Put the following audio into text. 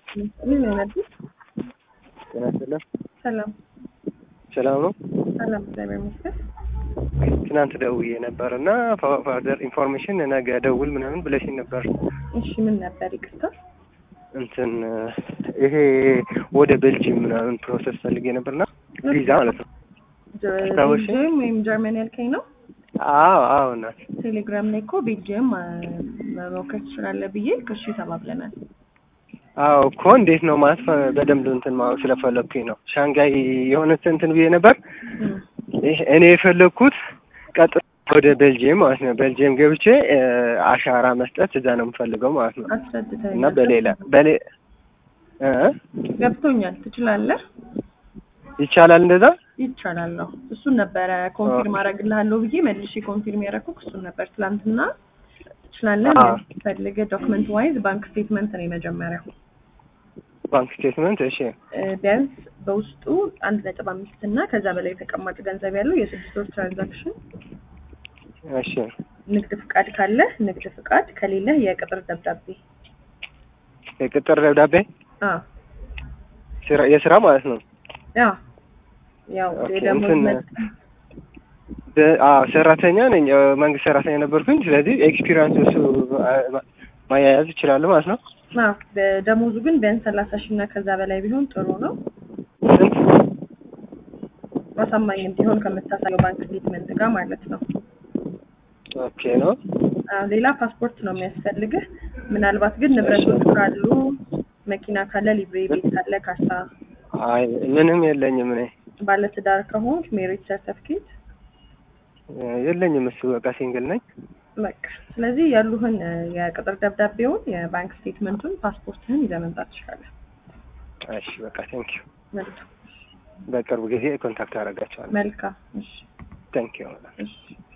ምን አይነት ጤና ይስጥልን። ሰላም ሰላም ነው። ሰላም፣ እግዚአብሔር ይመስገን። ትናንት ደውዬ ነበር እና ፋርደር ኢንፎርሜሽን ነገ ደውል ምናምን ብለሽኝ ነበር። እሺ ምን ነበር? ይቅርታ። እንትን ይሄ ወደ ቤልጂየም ምናምን ፕሮሰስ ፈልጌ ነበርና ቪዛ ማለት ነው። አስታወስሽ? ቤልጅየም ወይም ጀርመን ያልከኝ ነው? አዎ አዎ እናት ቴሌግራም ላይ እኮ ቤልጅየም መሞከር ትችላለህ ብዬ ከሺ ተባብለናል። አዎ እኮ እንዴት ነው ማለት በደንብ እንትን ማወቅ ስለፈለግኩኝ ነው። ሻንጋይ የሆነ እንትን ብዬ ነበር። እም፣ ይህ እኔ የፈለግኩት ቀጥታ ወደ ቤልጂየም ማለት ነው። ቤልጂየም ገብቼ እ፣ አሻራ መስጠት እዛ ነው የምፈልገው ማለት ነው አስረድተኸኛል። እና በሌላ በሌ እ ገብቶኛል። ትችላለህ? ይቻላል እንደዛ ይቻላል ነው። እሱን ነበረ ኮንፊርም አደርግልሃለሁ ብዬ መልሼ ኮንፊርም ያደረኩት እሱን ነበር ትላንትና። ትችላለህ? አዎ። ፈልገህ ዶክመንት ዋይዝ ባንክ ስቴትመንት ነው የመጀመሪያው ባንክ ስቴትመንት እሺ እ፣ ቢያንስ በውስጡ አንድ ነጥብ አምስት እና ከዛ በላይ ተቀማጭ ገንዘብ ያለው የስድስት ወር ትራንዛክሽን፣ እሺ ንግድ ፍቃድ ካለ ንግድ ፍቃድ፣ ከሌለህ የቅጥር ደብዳቤ። የቅጥር ደብዳቤ አ ስራ የስራ ማለት ነው ያ ያው ኦኬ፣ የደሞዝ እንትን መጠን በ- አዎ ሰራተኛ ነኝ እ፣ መንግስት ሰራተኛ ነበርኩኝ ስለዚህ ኤክስፒሪንስ እሱ አ- ማያያዝ ይችላሉ ማለት ነው አ በደሞዙ ግን ቢያንስ ሰላሳ ሺህ እና ከዛ በላይ ቢሆን ጥሩ ነው። ስንት አሳማኝ እንዲሆን ከምታሳየው ባንክ ስቴትመንት ጋር ማለት ነው። ኦኬ ነው አ ሌላ ፓስፖርት ነው የሚያስፈልግህ። ምናልባት ግን ንብረቶች ካሉ መኪና ካለ፣ ሊብሬ ቤት ካለ፣ ካሳ፣ አይ ምንም የለኝም እኔ ባለትዳር ከሆንክ ሜሪት ሰርተፍኬት እ፣ የለኝም እሱ በቃ ሲንግል ነኝ በቃ ስለዚህ ያሉህን እ፣ የቅጥር ደብዳቤውን፣ የባንክ ስቴትመንቱን፣ ፓስፖርትህን ይዘህ መምጣት ትችላለህ። እሺ በቃ ቴንኪዩ መልካም በቅርብ ጊዜ ኮንታክት አደርጋቸዋለሁ መልካም። እሺ ቴንኪዩ እሺ